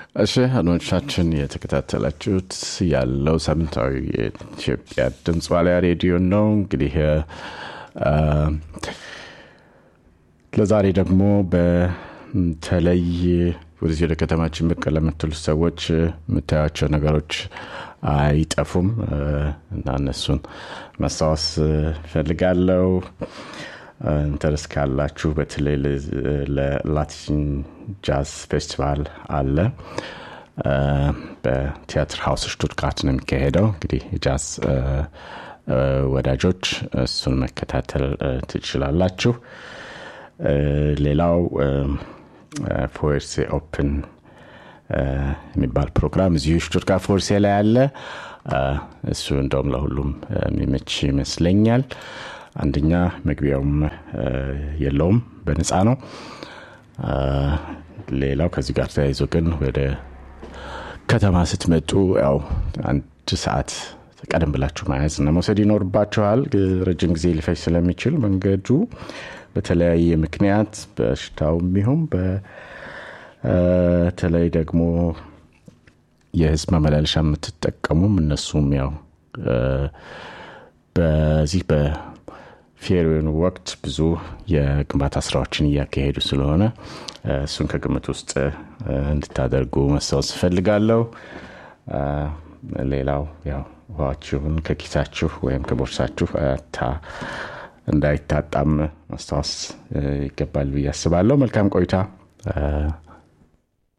እሺ አድማጮቻችን የተከታተላችሁት ያለው ሳምንታዊ የኢትዮጵያ ድምፅ ዋልያ ሬዲዮ ነው። እንግዲህ ለዛሬ ደግሞ በተለይ ወደዚህ ወደ ከተማችን ብቅ ለምትሉ ሰዎች የምታያቸው ነገሮች አይጠፉም እና እነሱን ማስታወስ ፈልጋለው። ኢንተረስ ካላችሁ በተለይ ለላቲን ጃዝ ፌስቲቫል አለ በቲያትር ሀውስ ሽቱትጋርት ነው የሚካሄደው። እንግዲህ የጃዝ ወዳጆች እሱን መከታተል ትችላላችሁ። ሌላው ፎርሴ ኦፕን የሚባል ፕሮግራም እዚሁ ሽቱትጋርት ፎርሴ ላይ አለ። እሱ እንደውም ለሁሉም የሚመች ይመስለኛል። አንደኛ መግቢያውም የለውም፣ በነፃ ነው። ሌላው ከዚህ ጋር ተያይዞ ግን ወደ ከተማ ስትመጡ ያው አንድ ሰዓት ቀደም ብላችሁ መያዝ እና መውሰድ ይኖርባችኋል። ረጅም ጊዜ ሊፈጅ ስለሚችል መንገዱ በተለያየ ምክንያት በሽታው የሚሆን በተለይ ደግሞ የህዝብ ማመላለሻ የምትጠቀሙም እነሱም ያው በዚህ በፌሪውን ወቅት ብዙ የግንባታ ስራዎችን እያካሄዱ ስለሆነ እሱን ከግምት ውስጥ እንድታደርጉ መስታወስ እፈልጋለሁ። ሌላው ያው ውሃችሁን ከኪሳችሁ ወይም ከቦርሳችሁ እንዳይታጣም ማስታወስ ይገባል ብዬ አስባለሁ። መልካም ቆይታ።